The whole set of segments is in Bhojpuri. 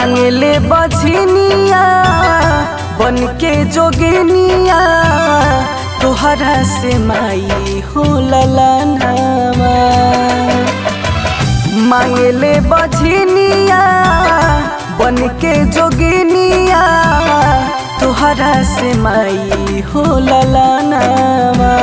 मांगले बझनिया बन के जोगिनिया तोहरा से माई हो ललनावा मांगले बझनिया बन के जोगिनिया तोहरा से माई हो ललनावा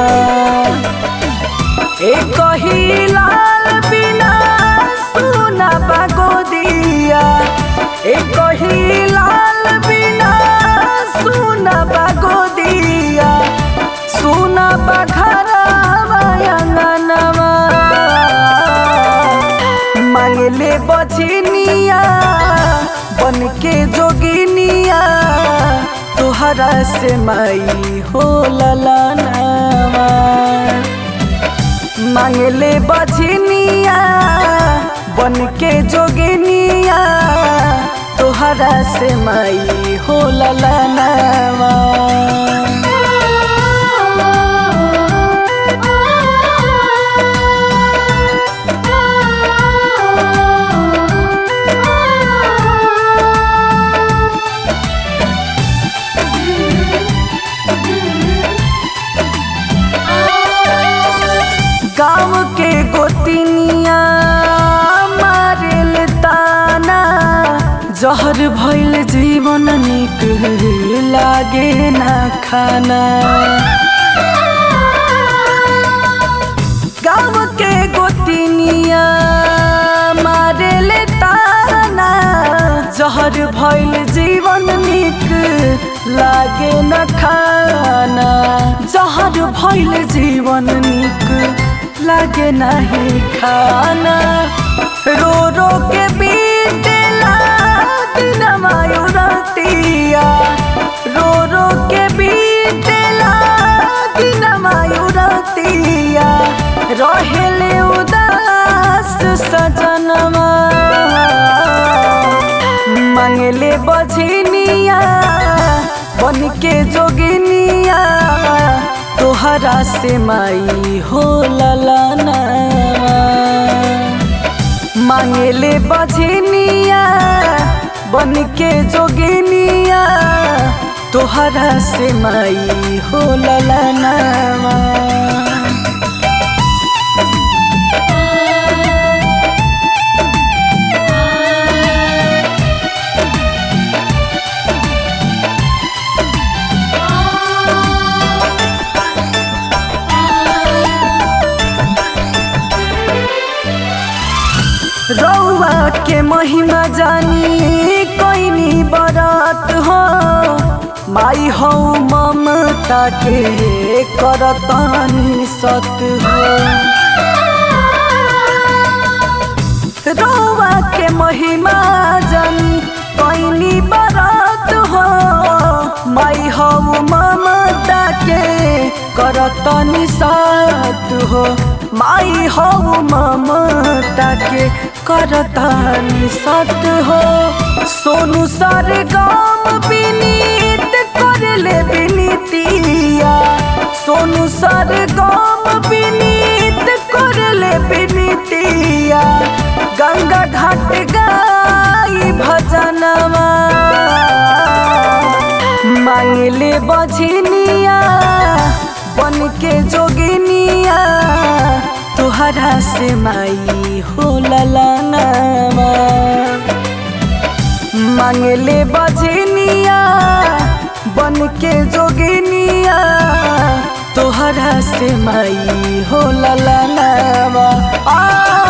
एक ही लाल बिना सुना बागो दिया एक ही लाल बिना सुना बागो दिया सुना बघरवा अंगनवा मांगले बझनिया बन के जोगिनिया तोहरा से माई हो ललनावा मांगले बझनिया बन के जोगिनिया तोहरा से माई हो ललनावा गाँव के गोतिनिया मारेल ताना जहर भइल जीवन निक लागे ना खाना गाँव के गोतिनिया मारेल ताना जहर भइल जीवन निक लागे न खाना जहर भइल जीवन निक लागे नहीं खाना रो रो के बीतेला दिनमा रतिया रो रो के बीतेला दिनमा रतिया रहेले उदास सजनमा मांगले बझनिया बन के जोगिनिया तोहरा से माई हो ललना मांगले बझनिया बन के जोगिनिया तोहरा से माई हो ललना रौआ के महिमा जानी कोइनी बरात हो माई हो ममता के करतानी सत हो रौआ के महिमा जानी कोइनी बरात हो माई हो ममता के करतानी सत हो माई हो ममता के करतानी सत हो सोनू सर गाम विनीत करले विनीतिया सोनू सर गाम विनीत करले विनीतिया गंगा घाट गाई भजनवा मांगले बझनिया बन के जोगिनिया तोहरा से माई हो ललनावा मांगले बझनिया बन के जोगिनिया तोहरा से माई हो ललनावा आ